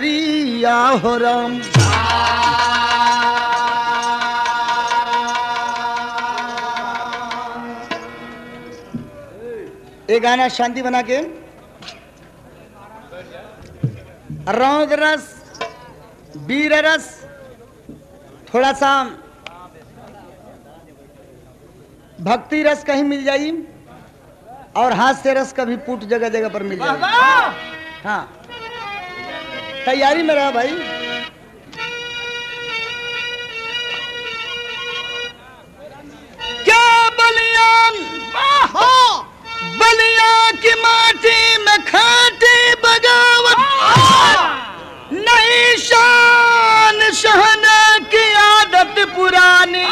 नगरिया हो राम ये गाना शांति बना के रौद रस वीर रस थोड़ा सा भक्ति रस कहीं मिल जाई और हास्य रस कभी पुट जगह जगह पर मिल जाए हाँ तैयारी में रहा भाई क्या बलियान बलिया की माटी में खाटी बगावत नहीं शान शहना की आदत पुरानी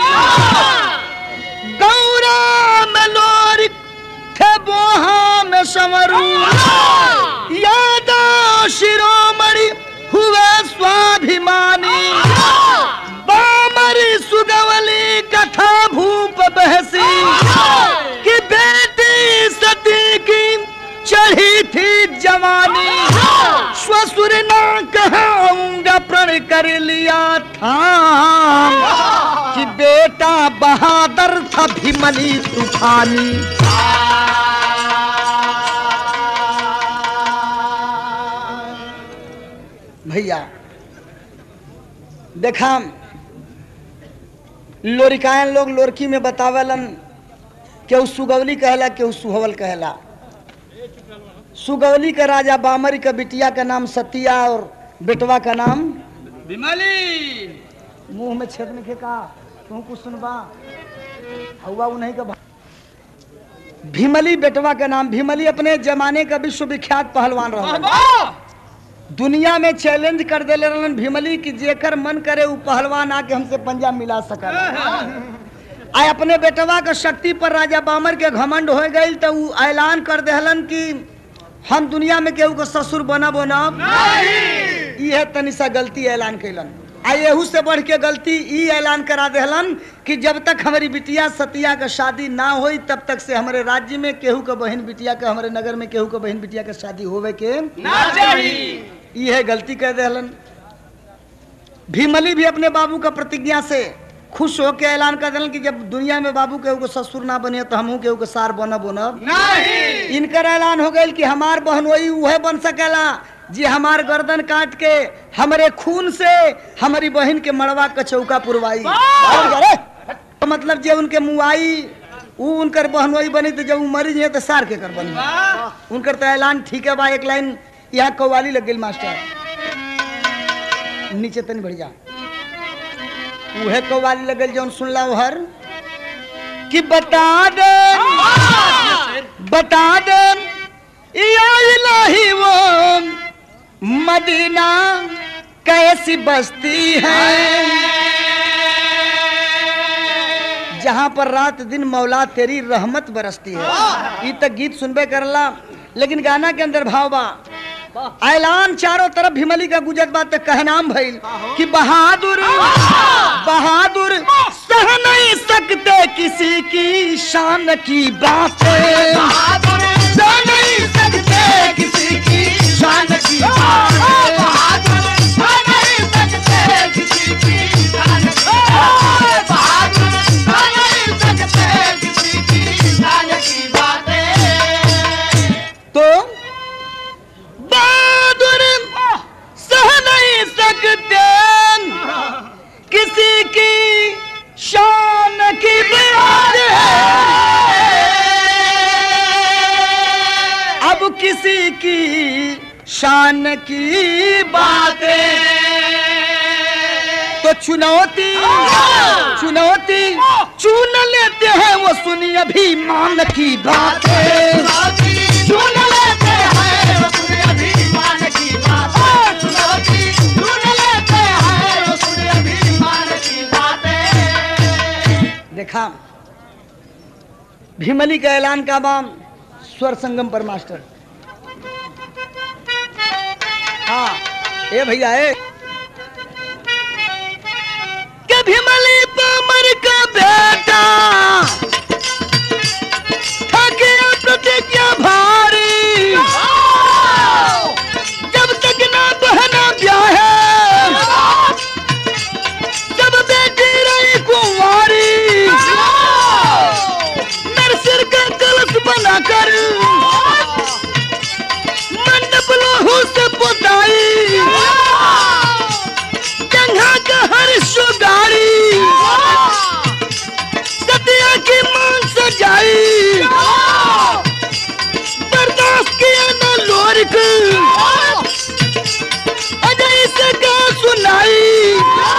गौरा में लोरी थे बोहा में संवरू यादा शिरोमणि हुए स्वाभिमानी बामरी सुगवली कथा भूप बहसी कि बेटी सती की चढ़ी थी जवानी ससुर ना कहूंगा प्रण कर लिया था कि बेटा बहादुर था भीमली तूफानी भैया देखा लोरिकायन लोग लोरकी में बतावलन केहू सुगवली कहला केहू सुहवल कहला सुगवली का राजा बामरी का बिटिया का नाम सतिया और बेटवा का नाम विमली मुंह में छेद में का तू कुछ सुनबा हुआ नहीं का भा- भीमली बेटवा का नाम भीमली अपने जमाने का विश्वविख्यात पहलवान रहा दुनिया में चैलेंज कर दे रहलन भीमली कि जेकर मन करे उ पहलवान आके हमसे पंजा मिला सकल आ अपने बेटवा के शक्ति पर राजा बामर के घमंड हो गई तो उ ऐलान कर देहलन कि हम दुनिया में केहू के ससुर बनब बनब इहे तनी सा गलती ऐलान कैलन आ एहू से बढ़ के गलती ई ऐलान करा देहलन कि जब तक हमारी बिटिया सतिया का शादी ना होई तब तक से हमारे राज्य में केहू के बहन बिटिया के हमारे नगर में केहू के बहन बिटिया के शादी होवे के ना चाहिए यह गलती कर देहलन भीमली भी अपने बाबू का प्रतिज्ञा से खुश होकर ऐलान कर दिलन कि जब दुनिया में बाबू केहू के ससुर ना बने तो हमहू केहू के सार बनब बनब नहीं इनकर ऐलान हो गई कि हमार बहन वही वह बन सकेला जी हमार गर्दन काट के हमारे खून से हमारी बहन के मड़वा का चौका पुरवाई अरे, तो मतलब जे उनके मुआई ऊ उनकर बहन वही बनी तो जब ऊ मरी जाए तो सार के कर बनी वाह उनकर तो ऐलान ठीक है बा एक लाइन यहाँ कव्वाली लग गई मास्टर नीचे तनी बढ़ जा उहे कव्वाली लग गई जौन सुनला हर कि बता दे बता दे या इलाही वो मदीना कैसी बस्ती है जहाँ पर रात दिन मौला तेरी रहमत बरसती है ये तक गीत सुनबे करला लेकिन गाना के अंदर भाव बा ऐलान चारों तरफ भीमली का गुजर बात कहनाम भइल कि बहादुर बहादुर सह नहीं सकते किसी की शान की बातें सह नहीं सकते किसी की शान की बातें तो बहादुर सह नहीं सकते किसी की शान की बात है अब किसी की शान की बातें तो चुनौती चुनौती चुन लेते हैं वो सुनिए अभिमान की बातें चुन लेते हैं वो सुनिए अभिमान की बातें देखा भीमली का ऐलान का बाम स्वर संगम पर मास्टर हाँ ए भैया ए के भीमली पामर का बेटा थके प्रतिज्ञा भारी जब तक ना बहना ब्याह सजा कर मंडप लोहू से पोताई जंघा का हर सुगारी सतिया की मान सजाई बर्दाश्त किया ना लोरिक अजय से का सुनाई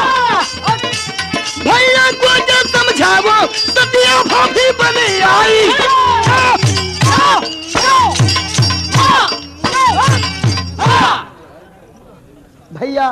भैया को जब समझावो सतिया भाभी बने आई भैया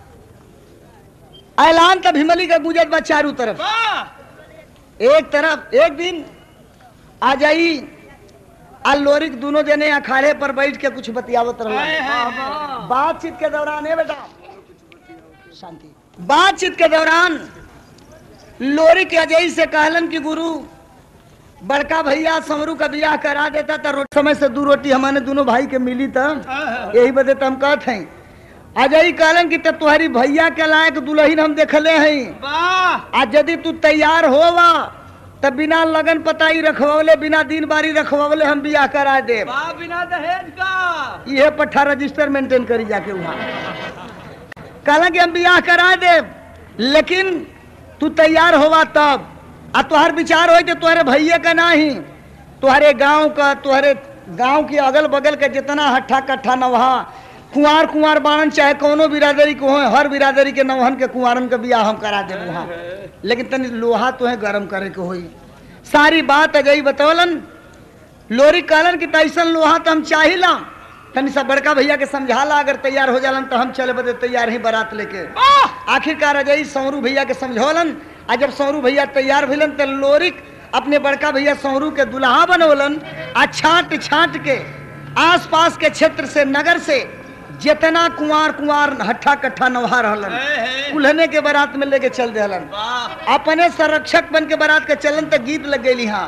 ऐलान का भीमली का गुजर बा चारों तरफ एक तरफ एक दिन आ जाई आ लोरिक दोनों जने अखाड़े पर बैठ के कुछ बतियावत रहा बातचीत के दौरान है बेटा शांति बातचीत के दौरान लोरी के अजय से कहलन कि गुरु बड़का भैया समरू का ब्याह करा देता तो रो- समय से दू रोटी हमारे दोनों भाई के मिली था यही बदे तो हम कहते हैं अजय कहलन कि तब तुम्हारी भैया के लायक दुल्हन हम देखले हैं आज यदि तू तैयार होवा तब बिना लगन पताई रखवले बिना दिन बारी रखवले हम बियाह करा दे बिना दहेज का ये पट्ठा रजिस्टर मेंटेन करी जाके वहाँ कहला कि हम बियाह करा दे लेकिन तू तैयार होवा तब आ तुहार विचार हो कि तुम्हारे भैया का नहीं तुम्हारे गांव का तुम्हारे गांव के अगल बगल के जितना हट्ठा कट्ठा नवहा कुंवार कुंवार बाणन चाहे कोनो बिरादरी को हो हर बिरादरी के नवहन के कुंवारन के बियाह हम करा दे वहाँ लेकिन तनी लोहा तो है गरम करे के होई सारी बात अजय बतौलन लोरी कहलन कि तैसन लोहा तो हम चाहिला तनी सा बड़का भैया के समझाला अगर तैयार हो जालन तो हम चले बदे तैयार ही बारात लेके आखिरकार अजय सौरू भैया के समझौलन आ जब सौरू भैया तैयार भइलन तो लोरिक अपने बड़का भैया सौरू के दुल्हा बनौलन आ छाट छाट के आस पास के क्षेत्र से नगर से जितना कुंवार कुंवार हट्ठा कट्ठा नवहा रहलन कुल्हने के बारात में लेके चल देलन अपने संरक्षक बन के बारात के चलन तक गीत लग गई हाँ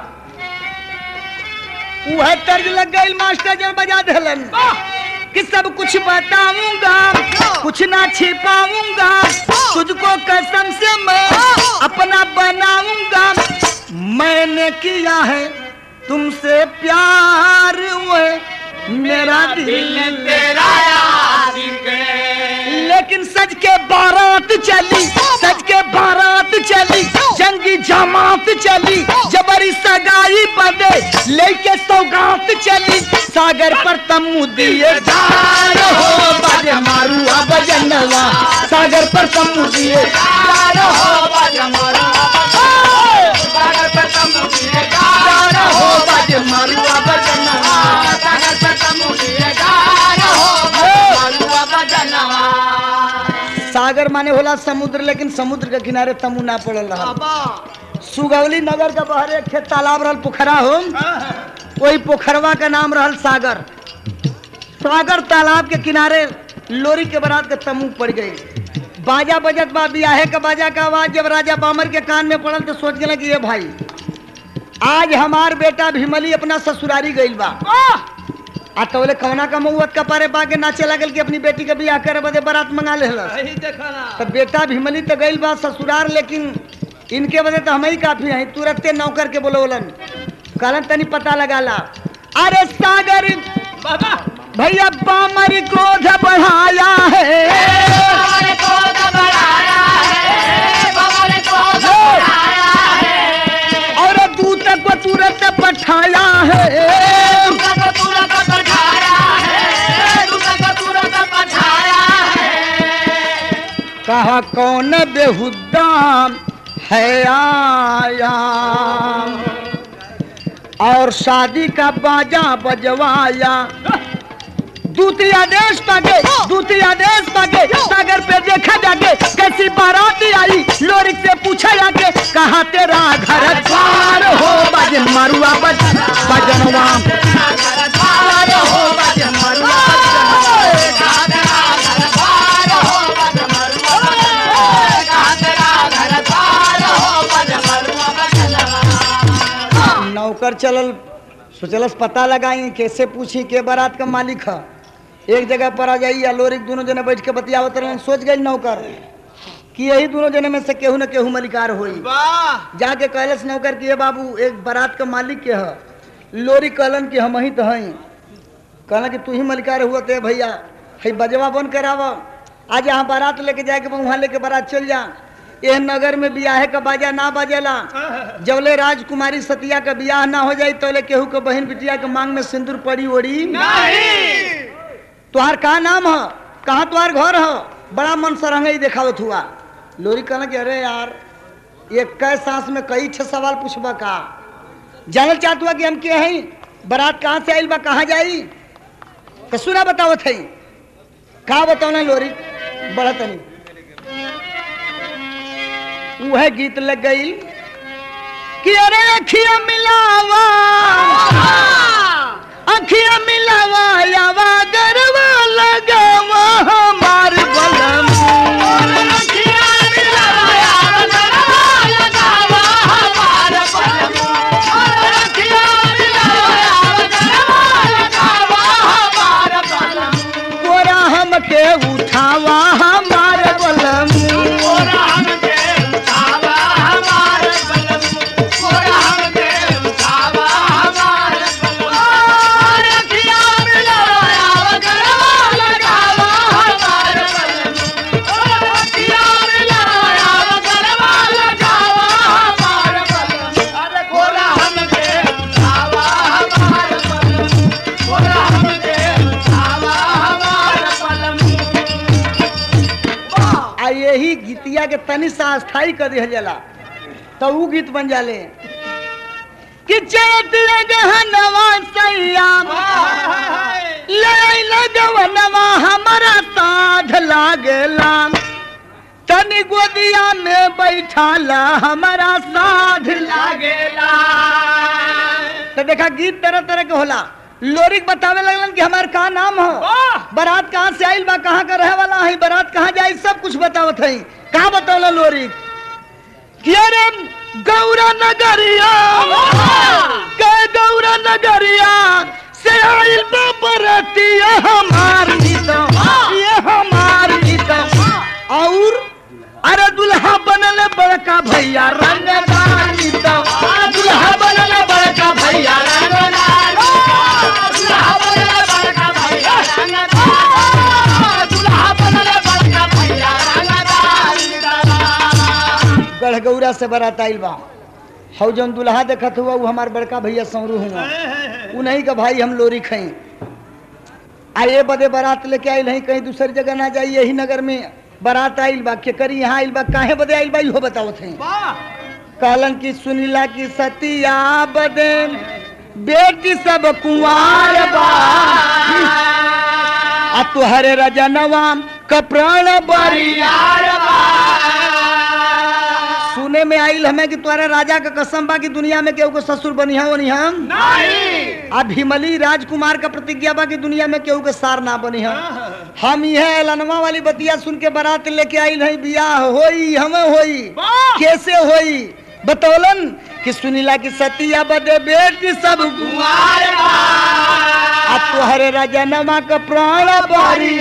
वह तर्ज लग गई मास्टर जब बजा देलन कि सब कुछ बताऊंगा कुछ ना छिपाऊंगा तुझको कसम से मैं अपना बनाऊंगा मैंने किया है तुमसे प्यार हुए मेरा दिल तेरा लेकिन सज के बारात चली सज के बारात चली जंगी जमात चली जबरी सगाई बदे लेके सौगात चली सागर पर तमु दिए जान हो बाजे मारू अब जनवा सागर पर तमु दिए जान हो जान हो बाजे मारू अब जनवा सागर माने होला समुद्र लेकिन समुद्र के किनारे तमु ना पड़ल रहा सुगौली नगर के बहरे एक खेत तालाब रहल पोखरा हो वही पोखरवा का नाम रहल सागर सागर तालाब के किनारे लोरी के बरात के तमु पड़ गई बाजा बजत बा बियाहे का बाजा का आवाज जब राजा बामर के कान में पड़ल तो सोच गए कि ये भाई आज हमार बेटा भीमली अपना ससुरारी गइल बा आ तो बोले कौना का मऊत का पारे बागे नाचे लगल कि अपनी बेटी के बियाह करे बदे बारात मंगा ले तो बेटा भीमली तो गइल बा ससुरार लेकिन इनके वजह तो हम ही काफी हैं तुरंते नौकर के बोलोलन कहलन तनी पता लगा ला अरे सागर भैया बामर क्रोध बढ़ाया है और दूत को तुरंत पठाया है कहा कौन बेहुदा है आया और शादी का बाजा बजवाया दूसरी आदेश पागे दूसरी आदेश पागे सागर पे देखा जाके कैसी बारात आई लोरिक से पूछा जाके कहा तेरा घर द्वार हो बजन मारुआ बज बजनवा द्वार हो बजन मारुआ नौकर चलल सोचलस पता लगाई कैसे पूछी के बारात का मालिक है एक जगह पर आ जाई या लोरिक दोनों जने बैठ के बतियावत रहन सोच गई नौकर कि यही दोनों जने में से केहू न केहू मलिकार होई जाके कहलस नौकर कि ये बाबू एक बारात का मालिक के है लोरी कहलन कि हम ही तो हई कहलन कि तू ही मलिकार हुआ ते भैया है बजवा बन कराव आज यहाँ बारात लेके जाए के बा, वहाँ लेके बारात चल जा यह नगर में बियाह का बाजा ना बाजेला जबले राजकुमारी सतिया का बियाह ना हो जाई तोले केहू के बहन बिटिया के मांग में सिंदूर पड़ी ओड़ी नहीं तुहार का नाम है कहाँ तुहार घर है बड़ा मन सरंगई देखावत हुआ लोरी कहना कि अरे यार ये कै सांस में कई छह सवाल पूछबा का जानल चाहत हुआ कि हम के हैं बारात कहाँ से आइल बा कहाँ जाई तो सुना बतावत है का बताओ ना लोरी बड़ा तनी वह गीत लग गई कि अरे अखिया मिलावा अखिया मिलावा यावा गरवा लगावा हमार बलम कोरा हमके उठावा हमार बलम आ यही गीतिया के तनी सा स्थायी कर दिया जाला तो ऊ गीत बन जाले कि चलत गहनवा सैया ले लगवनवा हमारा साध लागेला तनी गोदिया में बैठाला हमारा साध लागेला तो देखा गीत तरह तरह के होला लोरिक बतावे लगलन कि हमार का नाम हो वाह! बारात कहाँ से आइल बा कहाँ का रहे वाला है बारात कहाँ जाई सब कुछ बतावत है कहाँ बतावला लोरिक कि अरे गौरा नगरिया के गौरा नगरिया से आइल बा बरतिया हमार नीता ये हमार नीता और अरे दुल्हा बनल बड़का भैया रंगदार नीता दुल्हा बनल बड़का भैया रंगदार गढ़गौरा से बारात आइल बा हौ जौन दुल्हा देखत हुआ वो हमार बड़का भैया सौरू हुआ उन्हीं का भाई हम लोरी खई आए बदे बारात लेके आइल हैं कहीं दूसरी जगह ना जाई यही नगर में बारात आइल बा के करी यहाँ आइल बा काहे बदे आइल बा इहो बतावत हैं कहलन की सुनीला की सतिया बदे बेटी सब कुंवार बा आ तुहरे रजनवा कप्राण बरिया सुने में आइल हमें कि तुम्हारे राजा का कसम बा कि दुनिया में केहू को ससुर बनिहा बनिहा आ भीमली राजकुमार का प्रतिज्ञा बा कि दुनिया में केहू के सार ना बनिहा हम यह एलनवा वाली बतिया सुन के बारात लेके आइल है बियाह होई हमें होई वाह! कैसे होई बतौलन कि सुनीला की सतिया बदे बेटी सब आ तुहरे रजनमा का प्राण बारी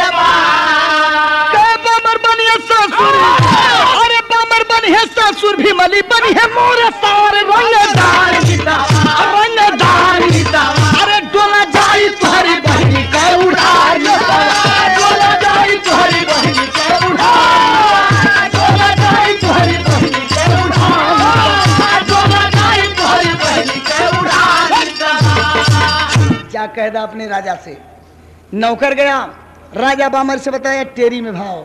के बमर बनिए ससुर अरे बमर बनिए ससुर भी मली बनी है मोर सार रंगदार गीता रंगदार गीता अरे डोला जाई तुहरी बहनी का उड़ार डोला जाई तुहरी बहनी का उड़ार डोला जाई तुहरी बहनी का उड़ार डोला जाई तुहरी बहनी का उड़ार क्या कह दा अपने राजा से नौकर गया राजा बामर से बताया टेरी में भाव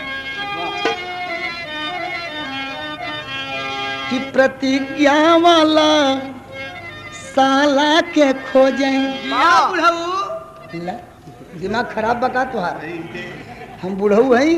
कि प्रतिज्ञा वाला साला के खोजे ला, दिमाग खराब बका तुहार हम बुढ़ऊ हई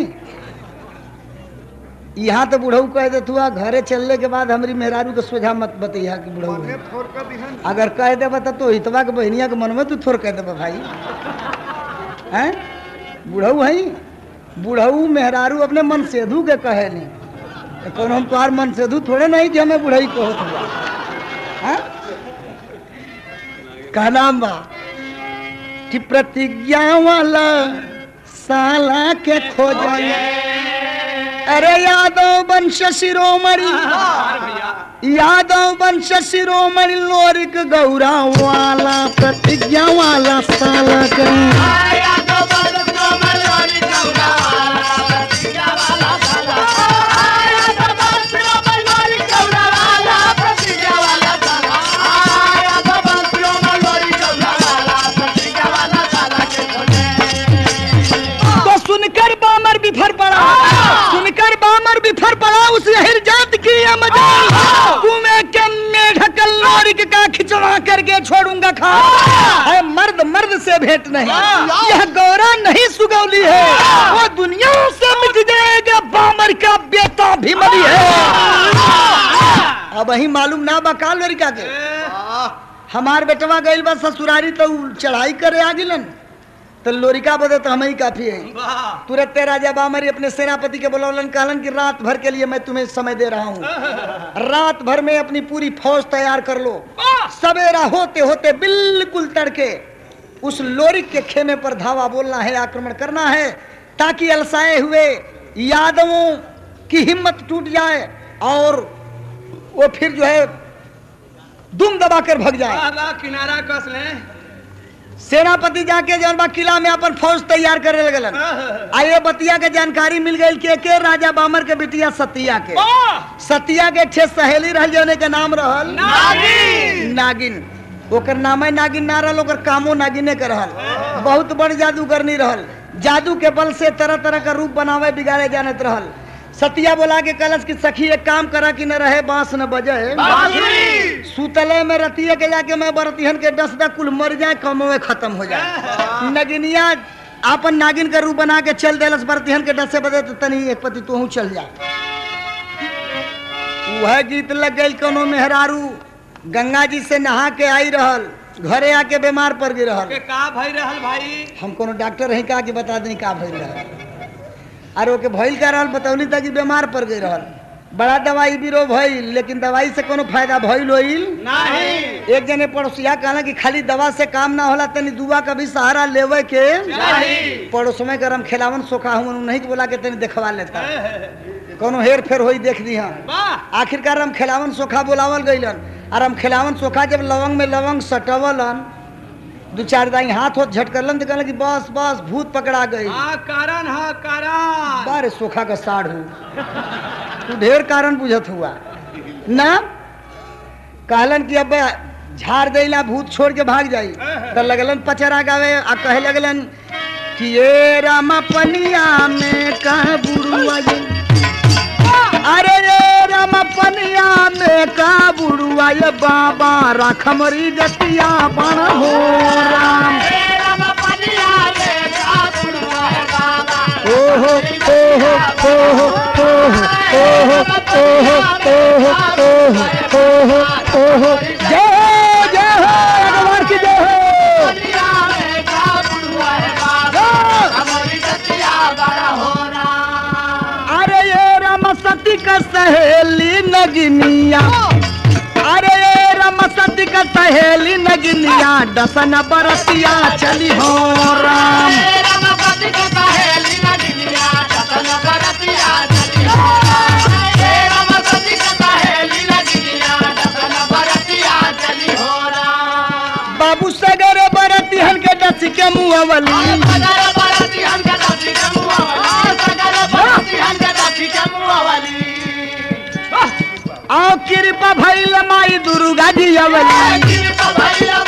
यहाँ तो बुढ़ऊ कह देत हुआ घरे चलने के बाद हमारी मेहरारू के सोझा मत बतैया कि बुढ़ऊ है अगर कह दे बता तो हितवा के बहनिया के मन में तू थोड़ कह दे भाई हैं बुढ़ऊ है बुढ़ऊ मेहरारू अपने मन सेधु के कहे नहीं तो कौन हम तुम्हार मन सेधु थोड़े नहीं कि हमें बुढ़ई को हुआ हैं का नाम बा कि प्रतिज्ञा वाला साला के खोजे अरे यादव वंश शिरोमणि अरे भैया यादव वंश शिरोमणि लोरिक गौरा वाला प्रतिज्ञा वाला साला कहीं तो सुनकर बामर बिफर पड़ा सुनकर बामर बिफर पड़ा उस अहिर जात की ये मजाल तुम्हें के मेढकल लोरिक का खिंचवा करके छोड़ूंगा खा है मर्द मर्द से भेंट नहीं यह गौरा नहीं सुगौली है वो दुनिया से मिट जाएगा बामर का बेटा भीमली है अब वही मालूम ना बका लड़का के हमार बेटवा गइल बा ससुरारी तो उ चढ़ाई करे आ गिलन तो लोरिका बदे तो हमें ही काफी है वाह तुरंत राजा बामरी अपने सेनापति के बुलौलन कहलन कि रात भर के लिए मैं तुम्हें समय दे रहा हूँ रात भर में अपनी पूरी फौज तैयार कर लो सवेरा होते होते बिल्कुल तड़के उस लोरिक के खेमे पर धावा बोलना है आक्रमण करना है ताकि अलसाए हुए यादवों की हिम्मत टूट जाए और वो फिर जो है दुम दबाकर भग जाए वाह वाह किनारा कस ले सेनापति जाके जौन बा किला में अपन फौज तैयार करे लगलन आइए बतिया के जानकारी मिल गई के के राजा बामर के बिटिया सतिया के वाह सतिया के छह सहेली रहल जौने के नाम रहल नागिन नागिन ओकर नामे नागिन ना रहल ओकर कामो नागिने के रहल बहुत बड़ जादूगर नहीं रहल जादू के बल से तरह तरह का रूप बनावे बिगाड़े जानत रहल सतिया बोला के कलश की सखी एक काम करा कि न रहे बांस न बजे बांसुरी सुतले में रतिया के जाके मैं बरतिहन के डस दा कुल मर जाए कमवे खत्म हो जाए नगिनिया आपन नागिन का रूप बना के चल देलस बरतिहन के डस से बदे तो तनी एक पति तू चल जा वह गीत लग गई कोनो मेहरारू गंगा जी से नहा के आई रहल घरे आके बीमार पड़ गई रहल के का भई रहल भाई हम कोनो डॉक्टर रही का कि बता दें का भइल रहल अरे ओके भइल का रहल बतौली तक कि बीमार पड़ गई रहल बड़ा दवाई बीरो भइल लेकिन दवाई से कोनो फायदा भइल होइल नहीं एक जने पड़ोसिया कहला कि खाली दवा से काम ना होला तनी दुआ का भी सहारा लेवे के नहीं पड़ोस में गरम खिलावन सोखा हूँ नहीं बोला के तनी देखवा लेता कोनो हेर फेर होई देख दी हम वाह आखिरकार हम खिलावन सोखा बोलावल गईलन और हम खिलावन सोखा जब लवंग में लवंग सटवलन दू चार दाई हाथ होत झटकलन तो कहलन कि बस बस भूत पकड़ा गई हाँ कारण हाँ कारण बारे सोखा का साढ़ हूँ तू ढेर कारण बुझत हुआ ना कहलन कि अब झाड़ देला भूत छोड़ के भाग जाई तो लगलन पचरा गावे आ कहे लगलन कि ये राम पनिया में कह बुरुआ ये अरे ये राम पनिया में का बुरुआ ये बाबा राखमरी जतिया बण हो राम ओहो ओहो ओहो ओहो ओहो ओहो ओहो ओहो ओहो ओहो जय हो जय हो भगवान की जय हो अरे ये राम सती का सहेली नगिनिया अरे ये राम सती का सहेली नगिनिया दसन बरसिया चली हो राम बाबू सगरे बरतिहन के डस के मुअवली आओ कृपा भइल माई दुर्गा जी अवली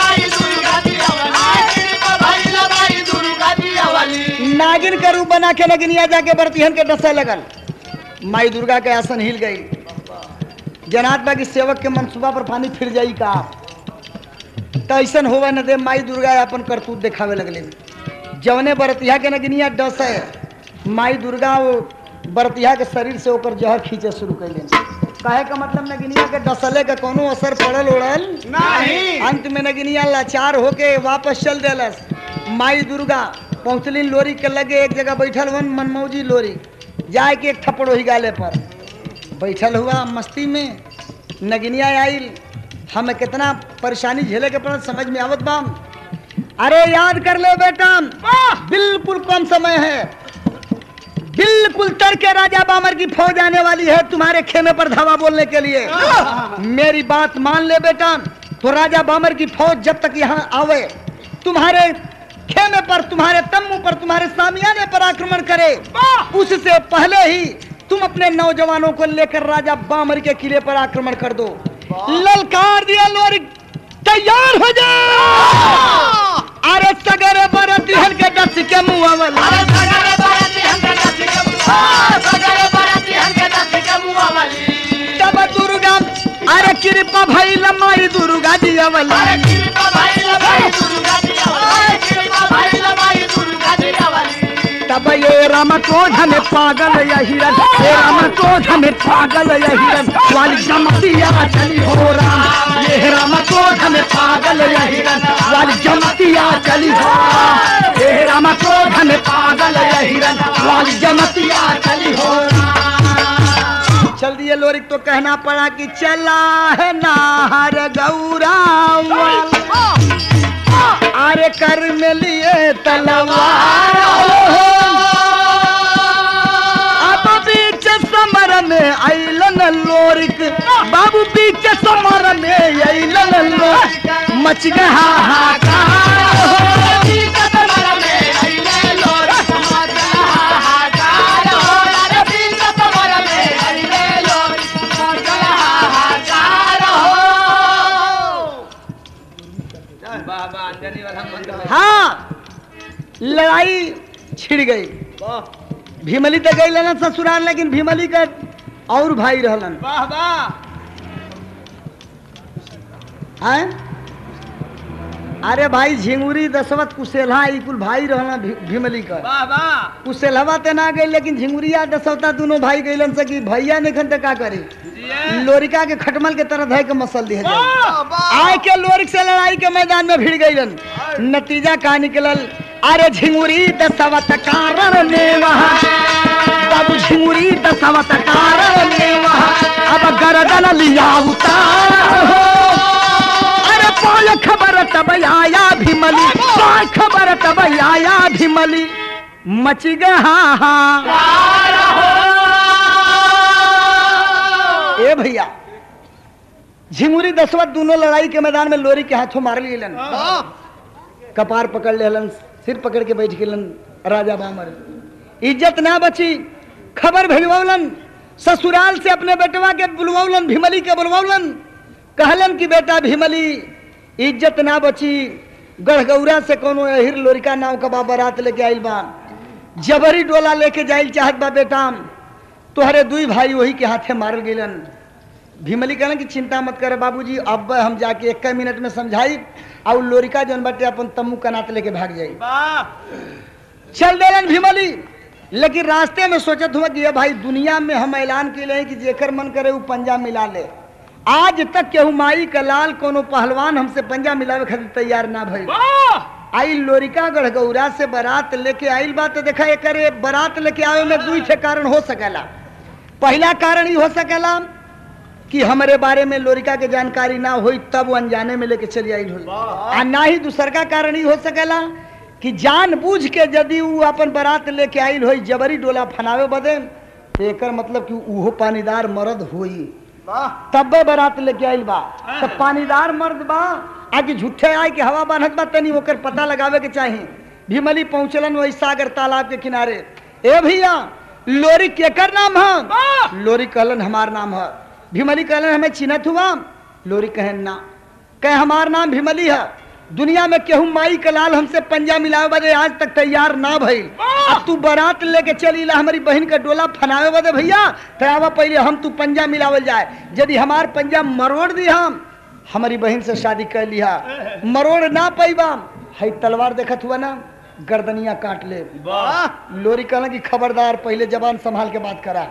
नागिन के रूप बना के नगिनिया जाके बरतिहन के डसे लगल माई दुर्गा के आसन हिल गई जनात बागी सेवक के मनसूबा पर पानी फिर जाई का तो ऐसन होवे न दे माई दुर्गा अपन करतूत दिखावे लगले जवने बरतिया के नगिनिया डस है माई दुर्गा वो बरतिया के शरीर से ओकर जहर खींचे शुरू कैले कहे का मतलब नगिनिया के डसले का कोनो असर पड़ल उड़ल नहीं अंत में नगिनिया लाचार होके वापस चल देलस माई दुर्गा पहुंचलिन लोरी के लगे एक जगह बैठल वन मनमौजी लोरी जाए के एक थप्पड़ ही गाले पर बैठल हुआ मस्ती में नगिनिया आइल हमें कितना परेशानी झेले के पड़ल समझ में आवत बा अरे याद कर ले बेटा बिल्कुल कम समय है बिल्कुल तर के राजा बामर की फौज आने वाली है तुम्हारे खेमे पर धावा बोलने के लिए मेरी बात मान ले बेटा तो राजा बामर की फौज जब तक यहाँ आवे तुम्हारे खेमे पर तुम्हारे तम्बू पर तुम्हारे सामियाने पर आक्रमण करे उससे पहले ही तुम अपने नौजवानों को लेकर राजा बामर के किले पर आक्रमण कर दो ललकार दिया लोरी तैयार हो जाओ अरे सगरे बरत दिहल के दस के मुंह वाला तब दुर्गा अरे कृपा भाई लमाई दुर्गा जी अवला तब ये राम क्रोध में पागल या हिरन ये राम क्रोध में पागल या हिरन वाली जमतिया चली हो राम ये राम क्रोध में पागल या हिरन वाली जमतिया चली हो राम ये राम क्रोध में पागल या हिरन वाली जमतिया चली हो राम चल दिए लोरिक तो कहना पड़ा कि चला है नाहर गौरा अरे कर में लिए तलवार अब बीच समर में अलन लोरिक बाबू बीच समर में अलन लोरिक मच गया हाहाकार बाबा अंजनी वाला मंत्र हाँ लड़ाई छिड़ गई भीमली तो गई लेना ससुराल लेकिन भीमली का और भाई रहलन वाह वाह हैं अरे भाई झिंगुरी दसवत कुशेला ई कुल भाई रहना भी, भीमली का वाह वाह कुशेलवा ते ना गई लेकिन झिंगुरिया दसवता दोनों भाई गईलन से कि भैया निखन ते का करी जिए लोरिका के खटमल के तरह धय के मसल दिया जाए वाह आय के लोरिक से लड़ाई के मैदान में भिड़ गईलन नतीजा का निकलल अरे झिंगुरी दसवत कारण ने वहाँ बाबू झिंगुरी दसवत कारण ने वहाँ अब गर्दन लिया उतार हो अरे पाय खबर तब आया भीमली पाय खबर तब आया भीमली मच गया हाँ ए भैया झिंगुरी दसवत दोनों लड़ाई के मैदान में लोरी के हाथों मार लेलन कपार पकड़ लेलन सिर पकड़ के बैठ गेलन राजा बामर इज्जत ना बची खबर भेजवलन ससुराल से अपने बेटवा के बुलवौलन भीमली के बुलवौलन कहलन कि बेटा भीमली इज्जत ना बची गढ़गौरा से कोनो अहिर लोरिका नाव का बा बारात लेके आइल बा जबरी डोला लेके जाइल चाहत बा बेटा तोहरे दुई भाई वही के हाथे मारल गेलन भीमली कहलन कि चिंता मत करे बाबूजी अब हम जाके एक मिनट में समझाई और लोरिका जौन बाटे अपन तम्मू कनात लेके भाग जाई वाह चल देलन भीमली लेकिन रास्ते में सोचत हुआ कि ये भाई दुनिया में हम ऐलान के लिए कि जेकर मन करे वो पंजा मिला ले आज तक केहू माई का लाल कोनो पहलवान हमसे पंजा मिलावे खातिर तैयार ना भइल वाह आई लोरिका गढ़गौरा से बारात लेके आइल बा तो देखा एकरे बारात लेके आवे में दुई ठे कारण हो सकेला पहला कारण ही हो सकेला कि हमारे बारे में लोरिका के जानकारी ना होई तब वो अनजाने में लेके चली आई होई आ ना ही दूसर का कारण ही हो सकेला कि जानबूझ के यदि वो अपन बारात लेके आइल होई जबरी डोला फनावे बदे तो एकर मतलब कि उहो पानीदार मर्द होई तब्बे बारात लेके आइल बा तो पानीदार मर्द बा आगे झूठे आए के हवा बांधत बा तनी ओकर पता लगावे के चाही भीमली पहुंचलन वही सागर तालाब के किनारे ए भैया लोरी केकर नाम है लोरी कहलन हमार नाम है भीमली कहलन हमें चिन्हत हुआ लोरी कहन ना कह हमार नाम भीमली है दुनिया में केहू माई के लाल हमसे पंजा मिलावे बदे आज तक तैयार ना भइल अब तू बारात लेके चली ला हमारी बहन का डोला फनावे बदे भैया तो आवा पहले हम तू पंजा मिलावल जाए यदि हमार पंजा मरोड़ दी हम हमारी बहन से शादी कर लिया मरोड़ ना पैबा हई तलवार देखत हुआ ना गर्दनिया काट ले वाह लोरी कहला कि खबरदार पहले जबान संभाल के बात करा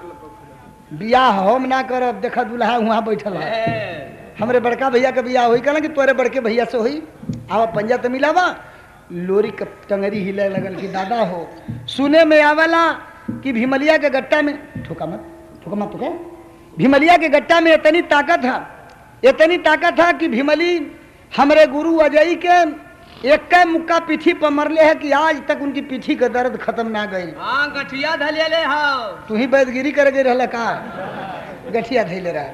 बियाह हम ना करब देखा दुल्हा वहाँ बैठल है हमरे बड़का भैया के बियाह होई कहला कि तोरे बड़के भैया से होई आवा पंजा तो मिलावा लोरी के टंगरी हिले लगल कि दादा हो सुने में आवेला कि भीमलिया के गट्टा में ठोका मत ठोका मत ठोका भीमलिया के गट्टा में इतनी ताकत है इतनी ताकत है कि भीमली हमरे गुरु अजय के एक कै मुक्का पीठी पर मरले है कि आज तक उनकी पीठी का दर्द खत्म ना गई हाँ गठिया धलियले हाँ तू ही बैदगिरी कर गई रहला का गठिया धैले रहा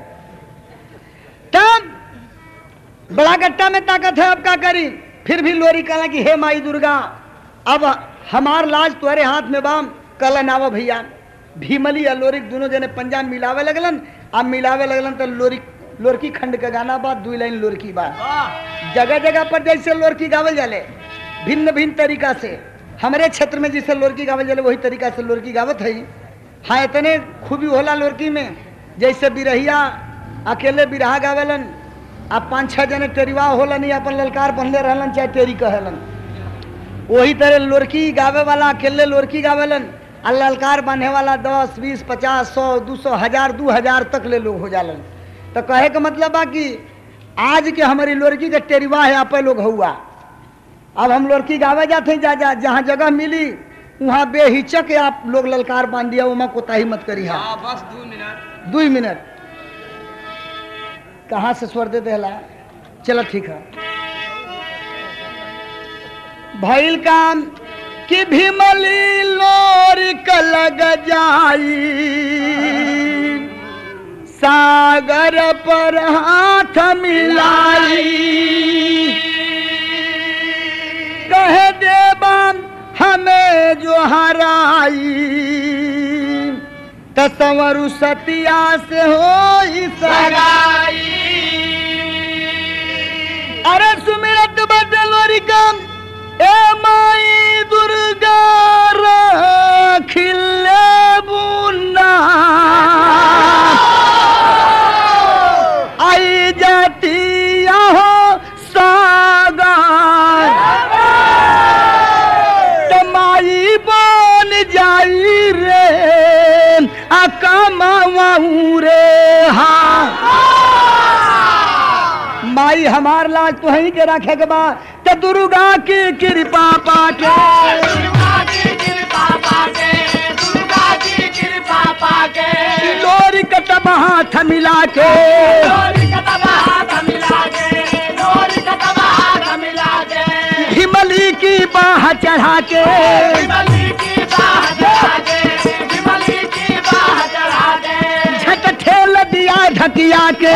तब बड़ा गट्टा में ताकत है अब का करी फिर भी लोरी कहला कि हे माई दुर्गा अब हमार लाज तुम्हारे हाथ में बाम कल नावा भैया भीमली या लोरिक दोनों जने पंजाब मिलावे लगलन अब मिलावे लगलन तो लोरी लोरकी खंड का गाना बात दू लाइन लोरकी बात वाह जगह जगह पर जैसे लोरकी गावल जाले भिन्न भिन्न तरीका से हमारे क्षेत्र में जैसे लोरकी गावल जाले वही तरीका से लोरकी गावत है हाँ इतने खूबी होला लोरकी में जैसे बिरहिया अकेले बिरहा गावेलन आ पाँच छह जने टेरिवा होलन या अपन ललकार बनले रहलन चाहे टेरी कहेलन वही तरह लोरकी गावे वाला अकेले लोरकी गावेलन आ ललकार बांधे वाला दस बीस पचास सौ दू सौ हजार दू हजार तक ले लोग हो जालन तो कहे का मतलब बा कि आज के हमारी लोरकी के टेरिवा है आपे लोग हुआ अब हम लोरकी गावे जाते हैं जा जा जहाँ जगह मिली वहाँ बेहिचक आप लोग ललकार बांध दिया वहाँ कोताही मत करी हा हाँ बस दो मिनट दू मिनट कहाँ से स्वर देते हला चलो ठीक है भइल काम कि भीमली लोरी लग जाई सागर पर हाथ मिलाई कह देबा हमें जो हराई तस्वरु सतिया से हो सगाई अरे सुमिरत बदलोरी कम ए माई दुर्गा खिले बुना आई जाती हो सागर तमाई बन जाई रे आ कमाऊ रे हाँ माई हमार लाज तो ही के रखे के बा ते दुर्गा की कृपा पाके लोरी कटब हाथ मिला के हिमली की बाह चढ़ा के झट ठेल दिया ढकिया के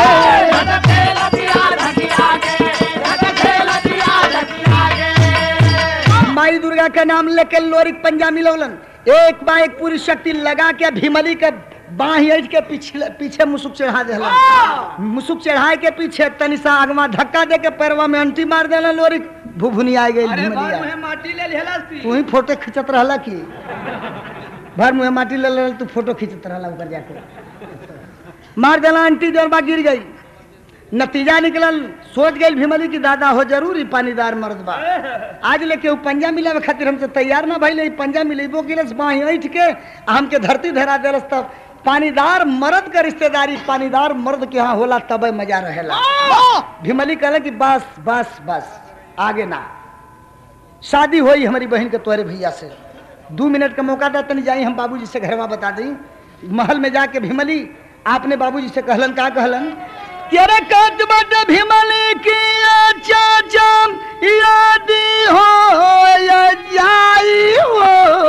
माई दुर्गा का नाम लेके लोरिक पंजा मिलौलन एक बा एक पूरी शक्ति लगा के भीमली के बाही ऐठ के पीछे पीछे मुसुक चढ़ा देला मुसुक चढ़ाए के पीछे तनी सा आगमा धक्का दे के पैरवा में अंटी मार देला लोरिक भुभुनी आ गई अरे भीमलिया बार में माटी ले लेला सी तू ही फोटो खिंचत रहला की भर मुहे माटी ले ले तू फोटो खिंचत रहला ऊपर जाके मार देला आंटी जोर बा गिर गई नतीजा निकलल सोच गई भीमली की दादा हो जरूर ही पानीदार मर्द बा आज लेके उ पंजा मिलावे खातिर हमसे तैयार ना भइले इ पंजा मिलेबो किलस बाही ऐठ के आ हमके धरती धरा देलस तब पानीदार मर्द के रिश्तेदारी पानीदार मर्द के यहाँ होला तबे मजा रहेला भीमली कहला कि बस बस बस आगे ना शादी हुई हमारी बहन के तोरे भैया से दो मिनट का मौका था तनी जाई हम बाबूजी से घरवा बता दी महल में जाके भीमली आपने बाबूजी से कहलन का कहलन तेरे कद बद भीमली की चाचा यादी हो या जाई हो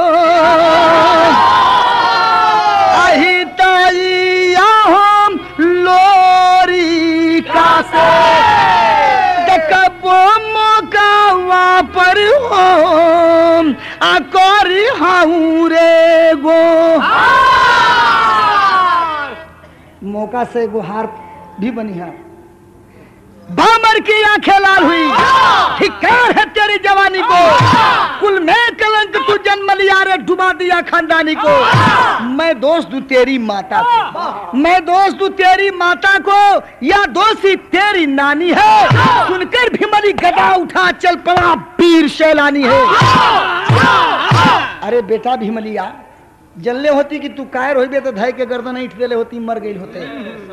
अही ताइया हम लोरी का से देखबो मौका पर हो आ करी हाउ रे गो मौका से गुहार भी बनी है बामर की आंखें लाल हुई धिक्कार है तेरी जवानी को कुल में कलंक तू जन्म लिया रे डुबा दिया खानदानी को मैं दोस्त दूं तेरी माता को मैं दोस्त दूं तेरी माता को या दोषी तेरी नानी है सुनकर भीमरी गदा उठा चल पड़ा पीर शैलानी है अरे बेटा भीमलिया जल्ले होती कि तू कायर होइबे तो धय के गर्दन ईट देले होती मर गई होते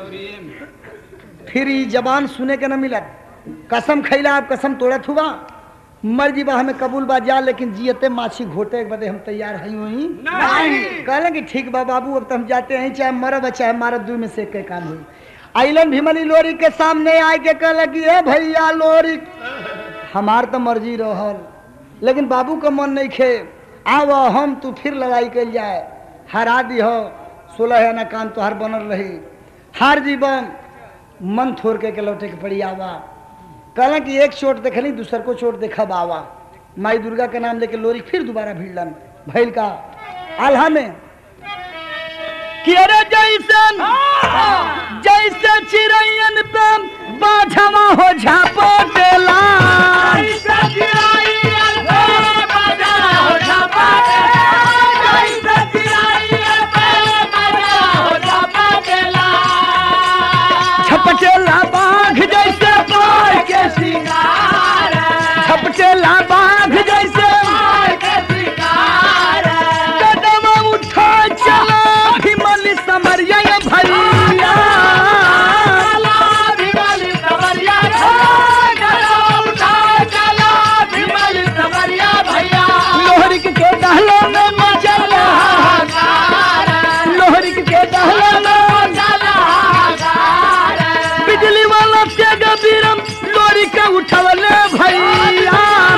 फिर ई जबान सुने के न मिलत कसम खैला आप कसम तोड़त हुआ मर जी बा हमें कबूल बा जा लेकिन जियते माछी घोटे के बदे हम तैयार हैं वही नहीं। कहले कि ठीक बा बाबू अब तो हम जाते हैं चाहे मरब चाहे मारब दू में से के काम हुई आइलन भीमली लोरी के सामने आए के कहले कि ए भैया लोरी हमार तो मर्जी रहल लेकिन बाबू का मन नहीं खे आव हम तू फिर लड़ाई कल जाए हरा दी हो सोलह आना काम तोहार बनल रही हार जीवन मन थोड़ के, के लौटे के पड़ी आवा कहला कि एक चोट देखली दूसर को चोट देखब आवा माई दुर्गा के नाम लेके लोरी फिर दोबारा भिड़लन भैल का आल्हा में कि अरे जैसन जैसे चिड़ैयन पे बाझवा हो झापो देला झपटेला बाघ जैसे बाघ के शिकार झपटेला बाघ जैसे कदम उठा चला भीमल समरिया भैया लोहरिक के दहलो में मचला लोहरिक के दहलो में बिजली वाला से गबीरम लोरी के उठवले भैया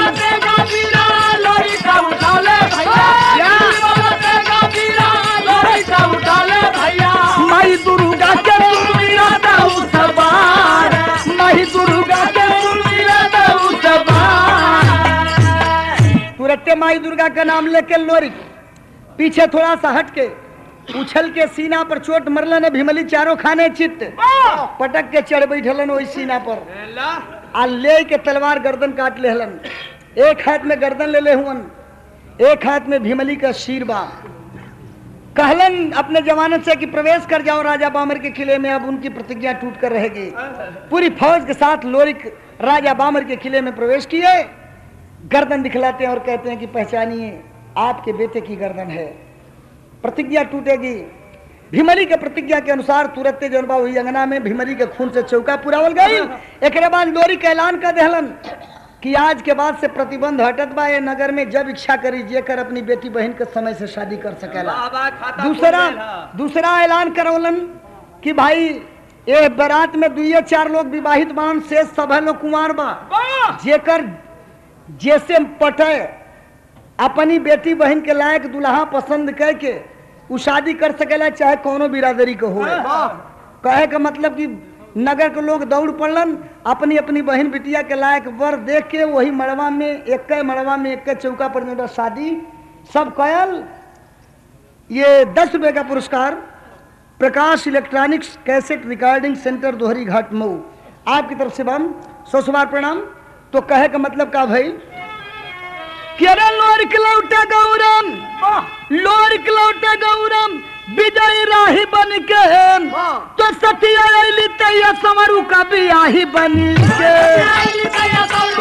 माई दुर्गा के दुर्गा दाऊ सवार माई दुर्गा के दुर्गा दाऊ सवार तुरंते माई दुर्गा का नाम लेके लोरी पीछे थोड़ा सा हट के उछल के सीना पर चोट मरलन भीमली चारों खाने चित्त पटक के चढ़ बैठलन वही सीना पर आ ले के तलवार गर्दन काट ले हलन एक हाथ में गर्दन ले ले हुअन एक हाथ में भीमली का शीर बा कहलन अपने जमानत से कि प्रवेश कर जाओ राजा बामर के किले में अब उनकी प्रतिज्ञा टूट कर रहेगी पूरी फौज के साथ लोरिक राजा बामर के किले में प्रवेश किए गर्दन दिखलाते हैं और कहते हैं कि पहचानिए आपके बेटे की गर्दन है प्रतिज्ञा टूटेगी भीमरी के प्रतिज्ञा के अनुसार तुरंत जौन बा वही अंगना में भीमरी के खून से चौका पुरावल गई एक बाद लोरी का ऐलान कर देहलन कि आज के बाद से प्रतिबंध हटत बा ये नगर में जब इच्छा करी जेकर अपनी बेटी बहन के समय से शादी कर सकेला दूसरा दूसरा ऐलान करौलन कि भाई ये बारात में दुइये चार लोग विवाहित बान से सब है लोग कुमार बा जेकर जैसे पटे अपनी बेटी बहन के लायक दुल्हा पसंद करके उ शादी कर सकेला चाहे कोनो बिरादरी के हो कहे का मतलब कि नगर के लोग दौड़ पड़लन अपनी अपनी बहन बिटिया के लायक वर देख के वही मड़वा में एक मड़वा में एक चौका पर जो बा शादी सब कयल ये दस रुपए का पुरस्कार Prakash electronics cassette recording centre Dohri Ghat Mau आपकी तरफ से बम सौ सवार प्रणाम तो कहे का मतलब का भाई कि अरे लोर लौटा गौरम लोर लौटा गौरम विजय राही बन के तो सतिया अली तैया समरू का बियाही बन के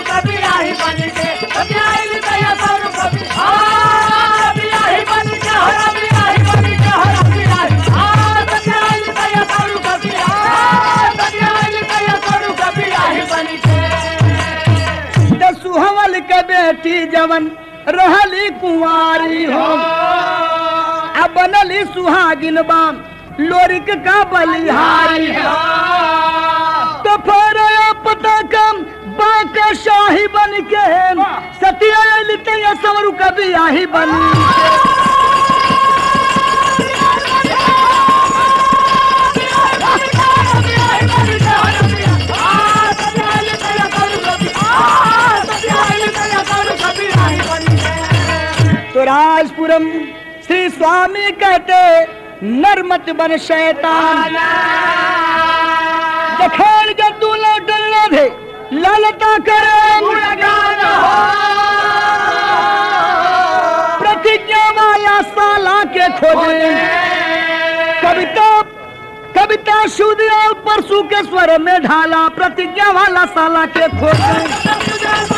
सुहवल के बेटी जवन रहली कुंवारी हो अब बनली सुहागिन बाम लोरिक का बलिहारी हो तो फिर पता कम बाका शाही बन के सतिया लितया समरू कभी आही बन के तो राजपुरम श्री स्वामी कहते नरमत बन शैतान दखेड़ के तू लौटल ना दे ललता करे प्रतिज्ञा वाला साला के खोजे कविता कविता शुद्ध और परसू के स्वर में ढाला प्रतिज्ञा वाला साला के खोजे